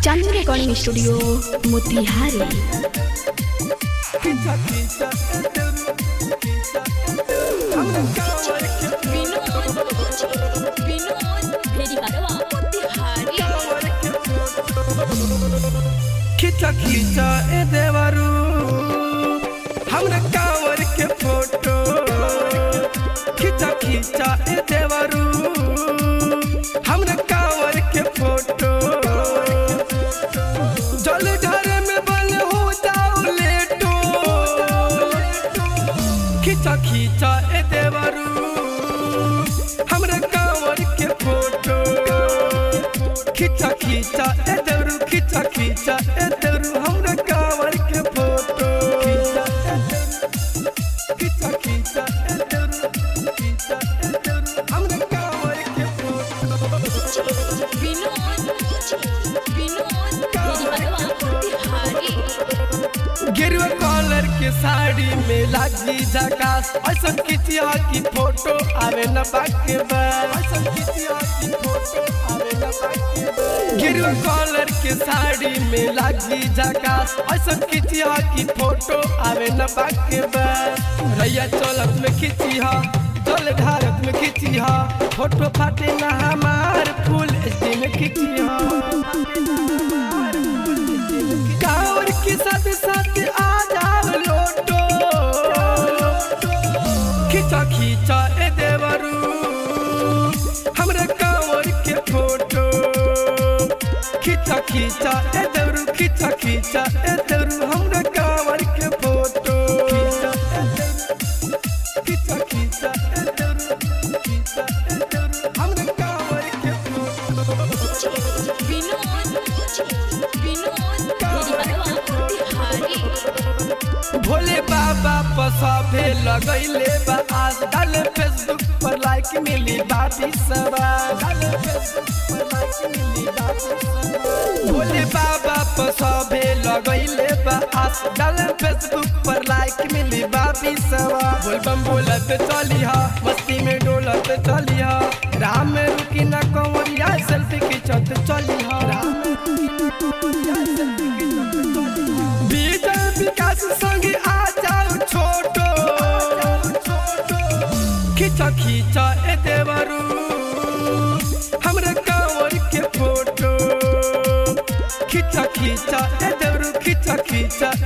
चांदनी recording studio Motihari खींचा खींचा ए देवरू हमरा कांवर के फोटो खींचा खींचा ए देवरू हमरा कांवर के फोटो जल ढारे में बल हो जाओ लेटो खींचा खींचा ए देवरू हमरा कांवर के फोटो खींचा खींचा ए देवरू खींचा खींचा ए देवरू हमरा कांवर के फोटो खींचा ए देवरू खींचा खींचा ए देवरू खींचा ए देवरू हमरा कांवर के फोटो गिरवा कॉलर के साड़ी में लागी झकास ऐसा कितिया की फोटो आवे न बाके बा ऐसा कितिया की फोटो आवे न बाके बा गिरवा कॉलर के साड़ी में लागी झकास ऐसा कितिया की फोटो आवे न बाके बा रैया चौलत में खिचिया जल ढारत में खिचिया फोटो फाटे ना हमार फुल एचडी में खिचिया कांवर के साथ साथ आ जाओ लोटो खींचा खींचा ए देवरू हमरा कांवर के फोटो खींचा खींचा ए देवरू खींचा खींचा ए देवरू हमरा कांवर के फोटो खींचा ए देवरू खींचा खींचा ए देवरू खींचा ए देवरू हमरा कांवर के फोटो भोले बाबा पसाभे लगैले बा आज डाल फेसबुक पर लाइक मिली बाबी सबा डाल फेसबुक पर लाइक मिली बाबी सबा भोले बाबा पसाभे लगैले बा आज डाल फेसबुक पर लाइक मिली बाबी सबा बोल बम बोलत चलिहा मस्ती में डोलत चलिहा राम में रुकी ना कंवरिया सेल्फी खिंचत चलिहा राम में रुकी ना कंवरिया सेल्फी खिंचत चलिहा विजय विकास संगी आ जाओ छोटो खींचा खींचा ए देवरू हमरा कांवर के फोटो खींचा खींचा ए देवरू खींचा खींचा